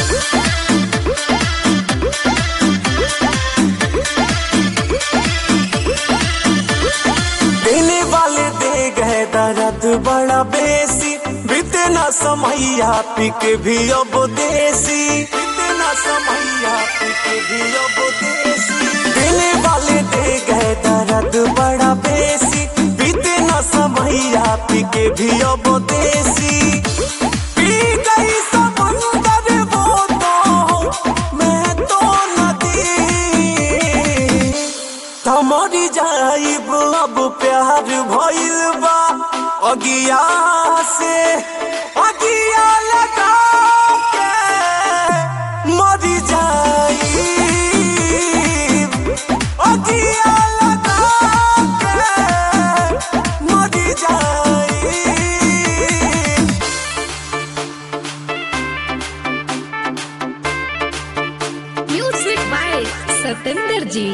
देने वाले दे गए दर्द बड़ा बेसी बीते ना समैया पी के भी अब देसी बीते ना समैया पी के भी अब देसी देने वाले दे गए दर्द बड़ा बेसी बीते ना समैया पी के भी अब देसी पी गई समंदर वो तो मैं तो नदी तमरी जाइब अब प्यार भइल बा अगिया से अगिया लगा के मरी जाइब अगिया लगा के मरी जाइब म्यूजिक बाय सतेंद्र जी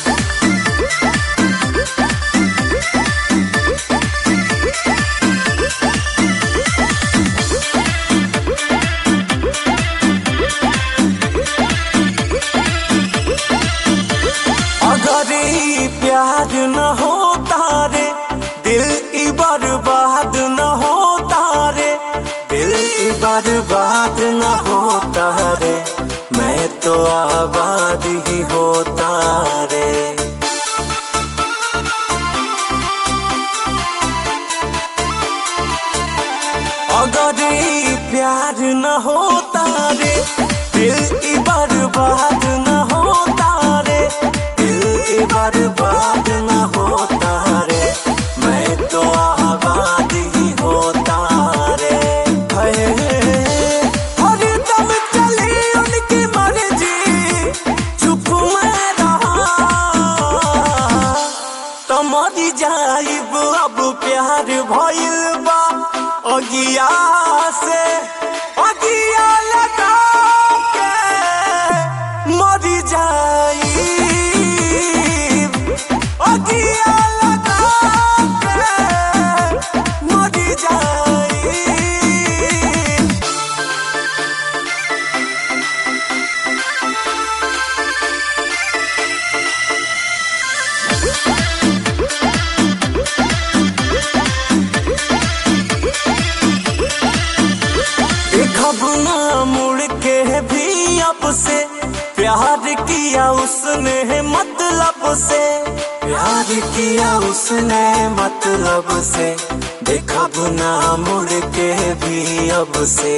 अगर ई प्यार न होता रे दिल की बर्बाद न होता रे दिल की बर्बाद न होता रे मैं तो आबाद ही होता रे अगर ई प्यार न होता रे दिल की बर्बाद न होता रे दिल की बर्बाद न होता रे मैं तो आबाद ही होता रे हाय, हर दम चली उनकी मर्जी चुप मैं रहा तमरी जाइब अब प्यार भइल बा अगिया से अगिया लगा के मरी जाइब अगिया लगा के मरी जाइब देखब ना मुड़ के भी अब से प्यार किया उसने मतलब से प्यार किया उसने मतलब से देखब ना मुड़ के भी अब से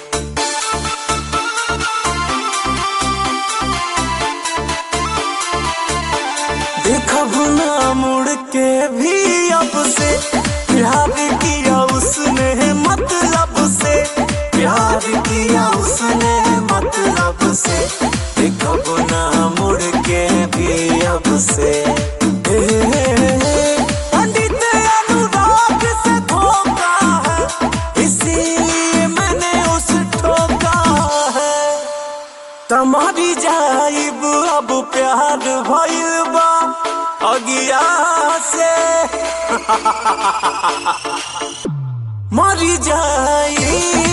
देखब ना मुड़ के भी अब से प्यार किया उसने मतलब से प्यार किया उसने मतलब से देखब ना मुड़ के भी अब से पंडित अनुराग से धोखा है इसीलिए मैंने उस ठोका है तमारी जाइब अब प्यार भइल बा अगिया से मरी जाइब